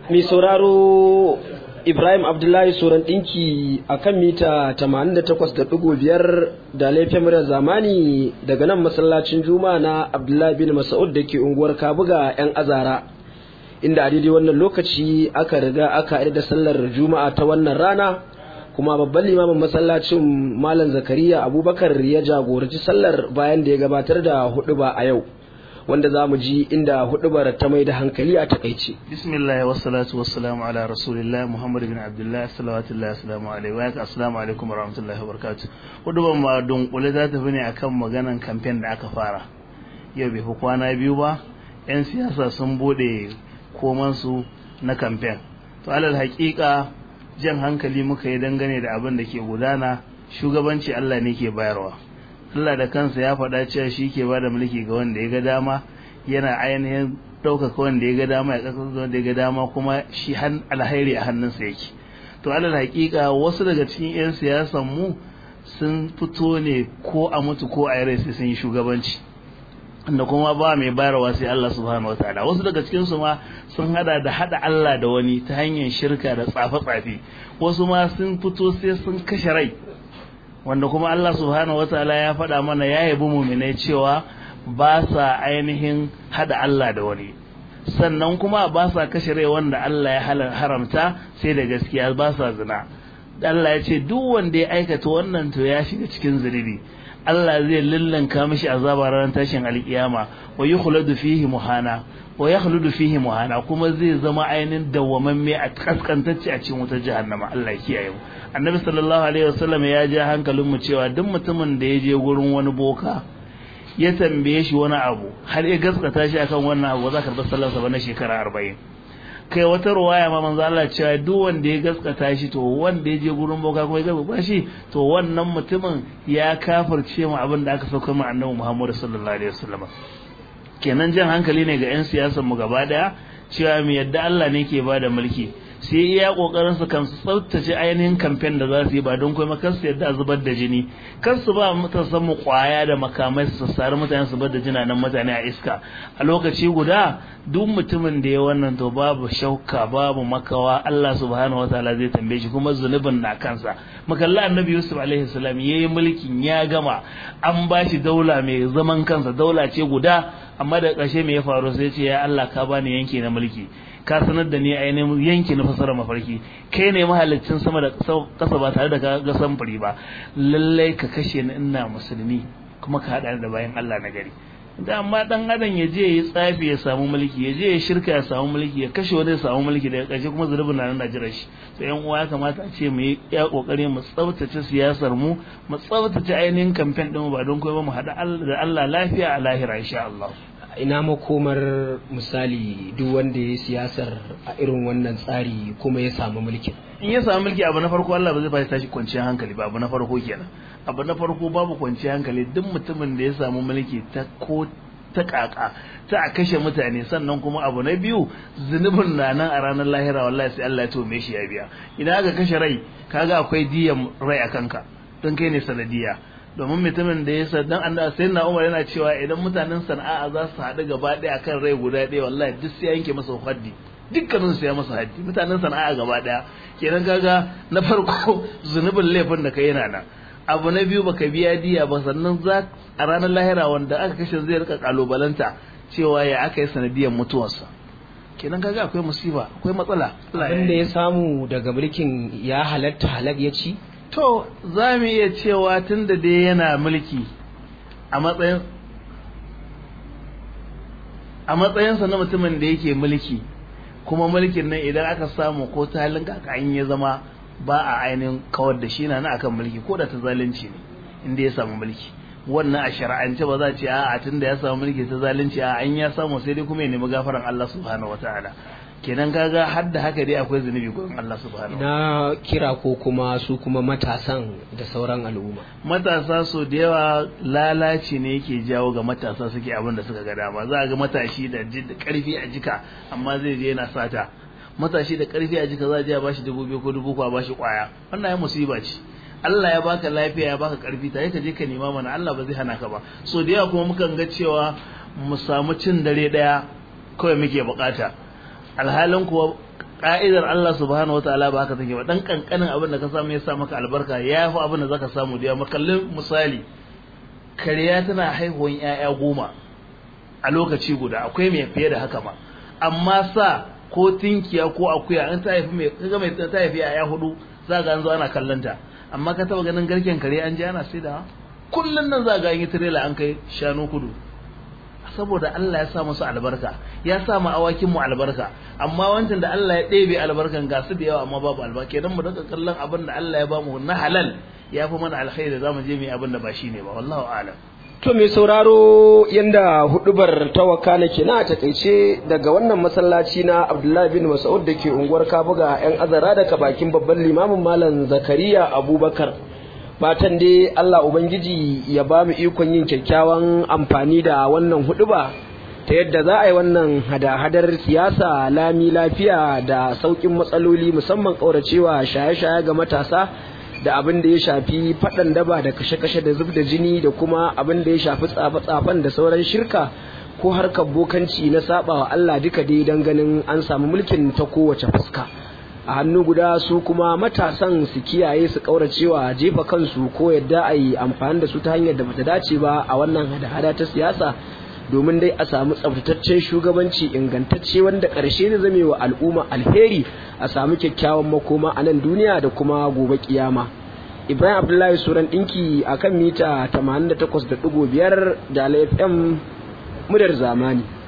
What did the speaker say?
mai sauraro Ibrahim Abdullahi Soran ɗinki a kan mita 88.5 da laifin murar zamani daga nan masallacin Juma'a na Abdullahi bin Mas'ud da ke unguwar Kabuga 'yan azara. Inda a daidai wannan lokaci aka riga aka da sallar Juma'a ta wannan rana kuma babban limamin masallacin Malam Zakariya Abubakar ya jagoranci sallar bayan da ya gabatar da huɗuba a yau. wanda za mu ji inda hudubar ta mai da hankali a takaice. Bismillah wa salatu wa salamu ala rasulillah Muhammad bin Abdullah salawatullahi assalamu alaihi wa assalamu alaikum wa rahmatullahi wa barakatuh. Hudubar ma dunkule za ta fi ne akan maganan kamfen da aka fara. Yau bai fi kwana biyu ba, 'yan siyasa sun bude komansu na kamfen. To alal haƙiƙa jan hankali muka yi dangane da abin da ke gudana shugabanci Allah ne ke bayarwa. Allah da kansa ya faɗa cewa shi ke ba da mulki ga wanda ya ga dama yana ainihin ɗaukaka wanda ya ga dama ya ƙasar wanda ya ga dama kuma shi alhairi a hannunsa yake to alal haƙiƙa wasu daga cikin 'yan siyasan mu sun fito ne ko a mutu ko a yare sai sun yi shugabanci da kuma ba mai bayarwa sai Allah subhanahu wataala wasu daga cikin su ma sun hada da hada Allah da wani ta hanyar shirka da tsafe-tsafe wasu ma sun fito sai sun kashe rai wanda kuma Allah subhanahu wataala ya faɗa mana ya yabi muminai cewa ba sa ainihin hada Allah da wani sannan kuma ba sa kashe rai wanda Allah ya haramta sai da gaskiya ba sa zina Allah ya ce duk wanda ya aikata wannan to ya shiga cikin zunubi Allah zai lillanka mishi azaba ranar tashin alkiyama wa yukhladu fihi muhana wa yakhludu fihi muhana kuma zai zama ainihin dawwamamme a kaskantacce a cikin wutar jahannama Allah ya kiyaye mu annabi sallallahu alaihi wasallam ya ja hankalin mu cewa duk mutumin da ya je gurin wani boka ya tambaye shi wani abu har ya gaskata shi akan wannan abu za ka karɓi sallarsa ba na shekara arba'in kai wata ruwaya ma manzo Allah cewa duk wanda ya gaskata shi to wanda ya je gurin boka kuma ya gaskata shi to wannan mutumin ya kafirce mu abin da aka sauka mu annabi Muhammad sallallahu alaihi wasallam kenan jan hankali ne ga 'yan siyasar mu gaba daya cewa mu yadda Allah ne ke bada mulki sai iya kokarin su kan tsaftace ainihin kamfen da za su yi ba don kuma kar su yadda a zubar da jini kar su ba matasan mu kwaya da makamai su sassari mutane su bar da jinanan mutane a iska a lokaci guda duk mutumin da ya wannan to babu shauka babu makawa Allah subhanahu wataala zai tambaye shi kuma zunubin na kansa makalla annabi Yusuf alaihi salam yayi mulkin ya gama an bashi daula mai zaman kansa daula ce guda amma da ƙarshe me ya faru sai ce ya Allah ka bani yanki na mulki ka sanar da ni ainihin yanki na fasara mafarki kai ne mahalicin sama da ƙasa ba tare da ka ga samfuri ba lallai ka kashe ni ina musulmi kuma ka haɗa da bayan Allah na gari da amma dan adam ya je ya tsafi ya samu mulki ya je ya shirka ya samu mulki ya kashe wani ya samu mulki daga ƙarshe kuma zunubin na nan jiran shi to yan uwa ya kamata a ce mu yi ya kokari mu tsaftace siyasar mu mu tsaftace ainihin kamfen din ba don kuma mu haɗa da Allah lafiya a lahira insha Allah ina makomar misali duk wanda ya siyasar a irin wannan tsari kuma ya samu mulkin in ya samu mulki abu na farko Allah ba zai ba tashi kwanciyar hankali ba abu na farko kenan abu na farko babu kwanciyar hankali duk mutumin da ya samu mulki ta ko ta kaka ta a kashe mutane sannan kuma abu na biyu zunubin na nan a ranar lahira wallahi sai Allah ya tome shi ya biya idan aka kashe rai kaga akwai diyan rai a kanka don kai ne sanadiya domin mutumin da ya sa dan Allah sai na Umar yana cewa idan mutanen sana'a za su haɗu gaba ɗaya akan rai guda ɗaya wallahi duk sai yanke masa haddi dukkanin su ya masa haddi mutanen sana'a gaba ɗaya kenan kaga na farko zunubin laifin da kai yana nan abu na biyu baka biya diya ba sannan za a ranar lahira wanda aka kashe zai rika kalubalanta cewa ya aka yi sanadiyar mutuwarsa kenan kaga akwai musiba akwai matsala abin da ya samu daga mulkin ya halatta halak ya ci to za mu iya cewa tun da dai yana mulki a matsayin a matsayinsa na mutumin da yake mulki kuma mulkin nan idan aka samu ko ta halin kaka in ya zama ba a ainihin kawar da shi na na akan mulki ko da ta zalunci ne inda ya samu mulki wannan a shari'ance ba za a ce a tun da ya samu mulki ta zalunci a an ya samu sai dai kuma ya nemi gafaran Allah subhanahu wataala kenan kaga har da haka dai akwai zunubi gurin Allah subhanahu na kira ko kuma su kuma matasan da sauran al'umma matasa so da yawa lalaci ne yake jawo ga matasa suke abin da suka ga dama za a ga matashi da karfi a jika amma zai je yana sata matashi da karfi a jika za a je a bashi dubu biyu ko dubu ko a bashi kwaya wannan ya musiba ce Allah ya baka lafiya ya baka karfi tare ka je ka nema mana Allah ba zai hana ka ba so da yawa kuma mukan ga cewa mu samu cin dare daya kawai muke bukata alhalin kuwa ka'idar Allah subhanahu wataala ba haka take ba dan kankanin abin da ka samu ya sa maka albarka ya fi abin da zaka samu da makallin misali kariya tana haihuwan 'ya'ya goma a lokaci guda akwai mai fiye da haka ma amma sa ko tinkiya ko akuya an ta haifi mai kaga mai ta haifi 'ya'ya hudu za ga an zo ana kallanta amma ka taba ganin garken kare an ji ana sai da kullun nan za ga an yi tirela an kai shanu kudu saboda Allah ya sa musu albarka ya sa mu awakin mu albarka amma wancan da Allah ya ɗebe albarkan ga su da yawa amma babu albarka idan mu daga kallon abin da Allah ya ba mu na halal ya fi mana alkhairi za mu je mu yi abin da ba shi ne ba wallahu a'lam To mai sauraro yanda hudubar ta wakana ke na takaice daga wannan masallaci na Abdullahi bin Mas'ud da ke unguwar Kabuga yan azara daga bakin babban limamin Malam Zakariya Abubakar. Fatan dai Allah Ubangiji ya ba mu ikon yin kyakkyawan amfani da wannan huduba ta yadda za a yi wannan hada-hadar siyasa lami lafiya da sauƙin matsaloli musamman ƙauracewa shaye-shaye ga matasa. da abin da ya shafi faɗan daba da kashe-kashe da zub da jini da kuma abin da ya shafi tsafe-tsafen da sauran shirka ko harkar bokanci na saba wa Allah duka dai don ganin an samu mulkin ta kowace fuska a hannu guda su kuma matasan su kiyaye su kauracewa jefa kansu ko yadda a yi amfani da su ta hanyar da bata dace ba a wannan hada-hada ta siyasa domin dai a samu tsaftataccen shugabanci ingantacce wanda ƙarshe zai zame wa al'umma alheri a samu kyakkyawan makoma a nan duniya da kuma gobe kiyama ibrahim abdullahi suran ɗinki a kan mita 88.5 da fm mudar zamani